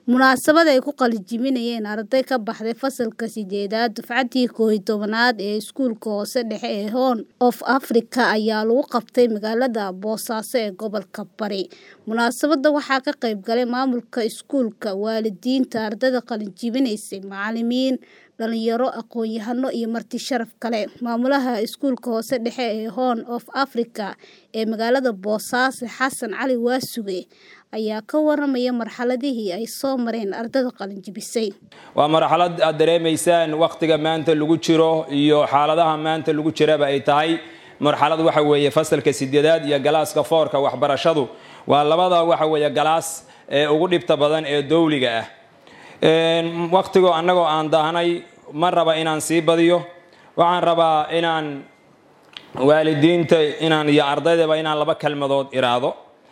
Munaasabad ay ku qalinjebinayeen arday ka baxday fasalka sideedaad dufcadii koow iyo tobnaad ee iskuulka hoose dhexe ee Horn of Africa ayaa lagu qabtay magaalada Boosaaso ee gobolka Bari. Munaasabadda waxaa ka qayb galay maamulka iskuulka, waalidiinta ardayda qalinjebinaysay, macalimiin, dhalinyaro, aqoon-yahano iyo marti sharaf kale. Maamulaha iskuulka hoose dhexe ee Horn of Africa ee magaalada Boosaaso, Xasan Cali Waasuge, ayaa ka waramaya marxaladihii ay soo mareen ardayda qalinjebisay. waa marxalad aad dareemaysaan wakhtiga maanta lagu jiro iyo xaaladaha maanta lagu jiraba ay tahay marxalad waxa weeye fasalka sideedaad iyo galaaska foorka waxbarashadu waa labada waxa weeye galaas ee ugu dhibta badan ee dowliga ah wakhtigoo annagoo aan daahnay ma raba inaan sii badiyo waxaan rabaa inaan waalidiinta inaan iyo ardaydaba inaan laba kelmadood iraado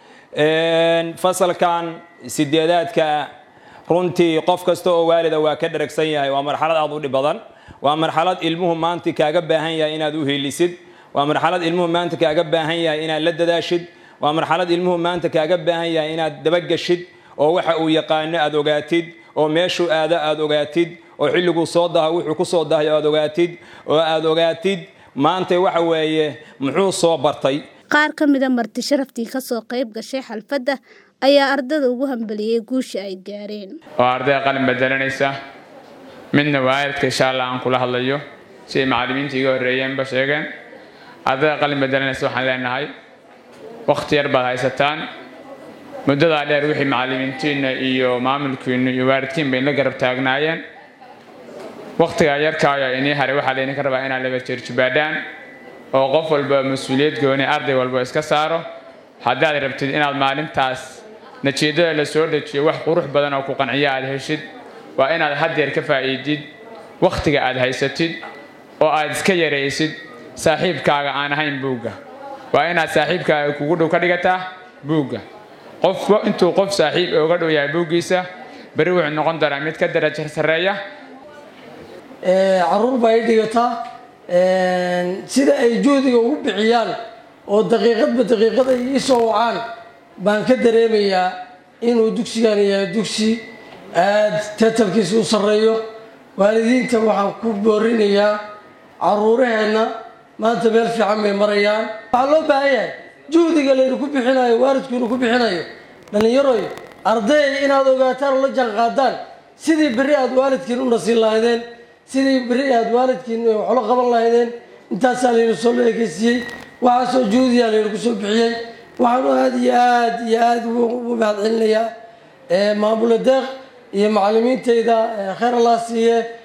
fasalkan sideedaadka runtii qof kasta oo waalida waa ka dharagsan yahay waa marxalad aad u dhib badan waa marxalad ilmuhu maanta kaaga baahan yahay inaad u helisid waa marxalad ilmuhu maanta kaaga baahan yahay inaad la dadaashid waa marxalad ilmuhu maanta kaaga baahan yahay inaad dabagashid oo waxa uu yaqaano aad ogaatid oo meeshuu aado aad ogaatid oo xilliguu soo daha wuxuu ku soo dahay aad ogaatid oo aad ogaatid maanta waxa weeye muxuu soo bartay Qaar ka mid a marti sharaftii ka soo qayb gashay xalfadda ayaa ardayda ugu hambaliyey guusha ay gaareen. oo arday qalin bedelanaysa midna waalidka insha allah aan kula hadlayo siday macallimiinta iga horreeyeenba sheegeen ardayda qalin bedelanaysa waxaan leenahay waqti yar baad haysataan muddadaa dheer wixii macallimiintiinna iyo maamulkiinnu iyo waalidkiinba inla garab taagnaayeen waqtigaa yarkaayo inii haray waxaa laydinka rabaa inaad laba jeerjubaadhaan oo qof walba mas-uuliyad gooni arday walba iska saaro haddaad rabtid inaad maalintaas natiijada la soo dejiyo wax qurux badan oo ku qanciya aad heshid waa inaad haddeer ka faa'iidid wakhtiga aad haysatid oo aad iska yaraysid saaxiibkaaga aan ahayn buugga waa inaad saaxiibkaaga kugu dhow ka dhigataa buugga qofba intuu qof saaxiib uga dhow yahay buuggiisa beri wuxuu noqon doonaa mid ka daraja sarreeya caruur baa i dhigataa sida ay juhdiga ugu bixiyaan oo daqiiqadba daqiiqad ay ii soo wacaan baan ka dareemayaa inuu dugsigan yahay dugsi aada tatalkiisa u sarreeyo waalidiinta waxaan ku boorinayaa caruuraheenna maanta meel fiican bay marayaan waxaa loo baahan yahay juhdiga laynu ku bixinayo waalidkuinu ku bixinayo dhallinyaroy arday inaad ogaataan oo la jaanqaadaan sidii berri aada waalidkiin u nasiin lahaydeen sidii berri aad waalidkiin waxlo qaban lahaydeen intaasaa laynu soo leekeysiiyey waxaasoo juhdiyaa laynu ku soo bixiyey waxaanu aada iyo aad iyo aada ugu mahad celinayaa maamula deeq iyo macallimiintayda kheer allah siiye